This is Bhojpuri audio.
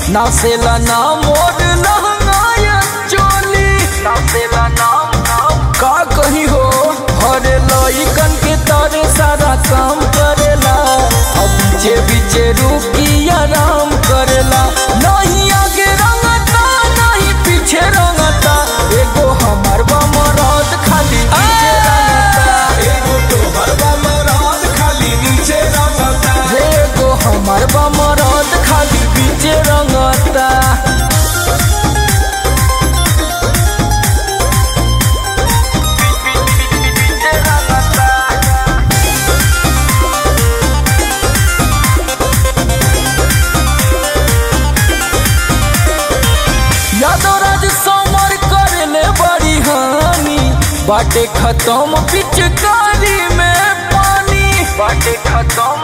नासेला ना मोर लहंगाया चोली नासेला ना का कही हो हरे लइकन के तारे सारा काम करेला अब पीछे पीछे रुकी आराम करेला नहीं आगे रंगता नहीं पीछे रंगता एगो हमार बमरद खाली पीछे रंगता एगो तोहर बमरात खाली नीचे रमता एगो हमार बमरद खाली पीछे रंगता यादवराज समर करले बड़ी हानि बाटे खत्म पिचकारी में पानी बाटे खत्म